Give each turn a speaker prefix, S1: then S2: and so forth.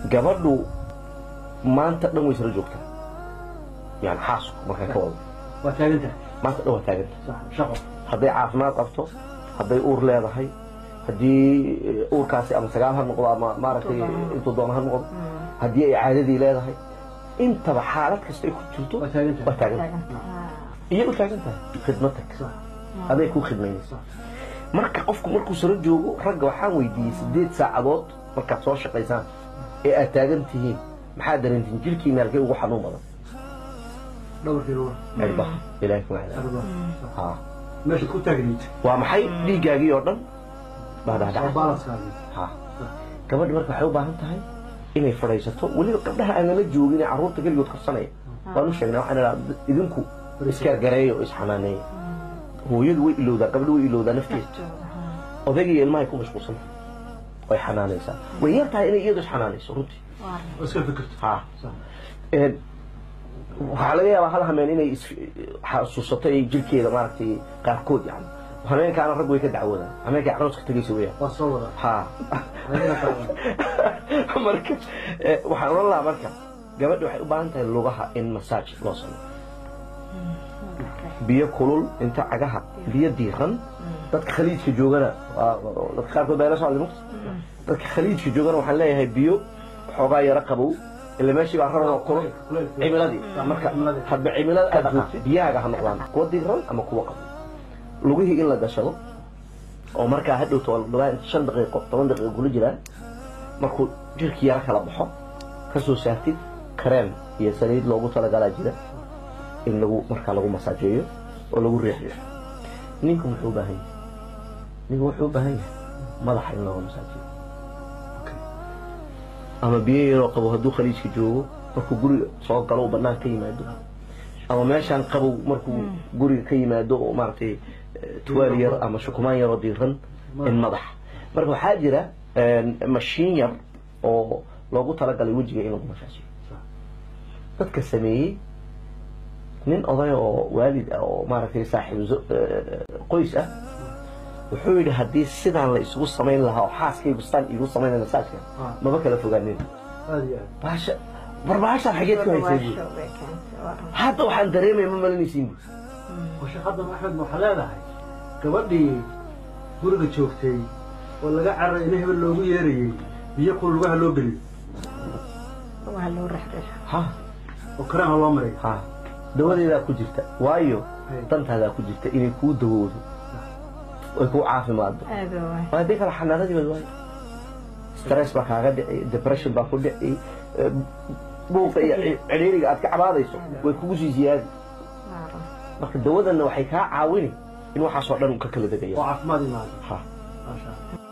S1: gabadhu maanta dhan way isla joogtaa yani xaasku markaan ka wado
S2: waa taagan tahay
S1: maanta dhan waa taaganta
S2: sax shaqo
S1: hadday caafimaad qabto hadday uur leedahay haddii eh, uurkaasi ama sagaal ha noqdo ama maaragtay intuu doono ha noqdo haddii ay caadadii leedahay intaba xaalad kasta ay ku jirto
S2: waa taagan tahay
S1: waa taagan iyay u taagan tahay khidmad tag
S2: sax
S1: aday kuu khidmaynaysa
S2: sax
S1: marka qofku markuu saro joogo ragga waxaan weydiiyey sideed saacadood markaad soo shaqaysaan ee aad taagan tihiin maxaad dareentiin jirkiina halkee ugu xanuun badan
S2: dhabarkii ruux
S1: cirbaha ilaahay ku macdaa
S2: arba
S1: ha
S2: meesha ku taagniid
S1: waa maxay dhiiggaagii oo dhan baa
S2: waa
S1: dhacdhacay
S2: balanskaagii
S1: ha gabadha marka waxay u baahan tahay inay fadhiisato weliba gabdhaha aan nala joogin ee carruurta keligood karsanaya waan u sheegnay waxaan idhaha idinku isgargareeya oo isxanaaneeya hooyadu way ilowdaa gabdho way ilowdaa nafteeda odayga iyo ilmahay ku mashquulsan way xanaanaysaa way yar tahay inay iyadu isxanaanayso runtii
S2: oo iska fikirto
S1: ha
S2: sax
S1: Een, waxaa laga yaabaa hal hameen inay is- xasuusato ay jirkeeda maaragtay qaarkood yani hameenkaana rag way ka dacwoodaan hameenkay carooska tegaysa weyaan
S2: waa soo wada
S1: ha
S2: Adiga qaada.
S1: marka eh, waxaan oran lahaa marka gabadha waxay u baahan tahay lugaha in masaaj loo sameeyo biyo kulul inta cagaha biyo diiran dadka khaliijka joogana waa- waa- dadka qaarkood baa ila socday mugta dadka khaliijka joogana waxaan leeyahay biyo xoogaa yaro qabow ila meeshii baa raran oo kulul
S2: Kuleylka.
S1: cimiladii marka
S2: Cimiladii.
S1: hadba cimilada aad joogtid biyahaaga ha noqdaan kuwa diiran ama kuwa qabow lugihii in la gashado oo markaa hadhowto waa shan daqiiqo toban daqiiqo kula jiraan markuu jirkii yaro kala baxo ka soo saartid kareem iyo saliid loogu talagalaa jira in lagu markaa lagu masaajeeyo oo lagu riixriixo ninku muxuu u baahan yahay ninku wuxuu u baahan yahay madaxa in looga masaajeeyo ama biyo yaroo qabo hadduu khaliijka joogo markuu guriga soo galo uu bannaan ka yimaado ama meeshaan qabow markuu guriga ka yimaado oo maaragtay eh, tuwaal yar ama shukumaan yaroo diiran in madax marka waxaa jira een, mashiin yar oo loogu talagalay wejiga in lagu masaajiyo dadka sameeyey nin oday oo waalid ah oo maaragtay saaxiib zo- eh, qoys ah wuxuu yidhi haddii sidaan la isugu samayn lahaa oo xaaskaygu sidaan iigu samayn masaajka
S2: Ah.
S1: maba kala fogaanin
S2: aad iyo aad
S1: baasha war baashaan xageed ku haysay buuri hadda waxaan dareemaya ma malinaysiin buuri
S2: oo shaqada axmed ma waxaa leedahay gabadhii guriga joogtay oo laga cararay in hebel loogu yeerayey biyo kul lugaha loo geliyo
S1: ha
S2: oo kareem ha loo maray
S1: ha dawadeedaa ku jirta waayo
S2: Hay.
S1: dantaadaa ku jirta inay kuu dawoodo ay kuu caafimaaddo waa haddii kale xanaanadiiba waayo stress baa kaaga dhici depression baa ku dhici eh, buuqa iyo cidhiiriga aad ka cabaadayso way kugu sii ziyaadi marka dawadanna waxay kaa caawini in waxaasoo dhan ka kala
S2: oo
S1: degaya
S2: caafimaad imaado
S1: ha
S2: maasha Allah.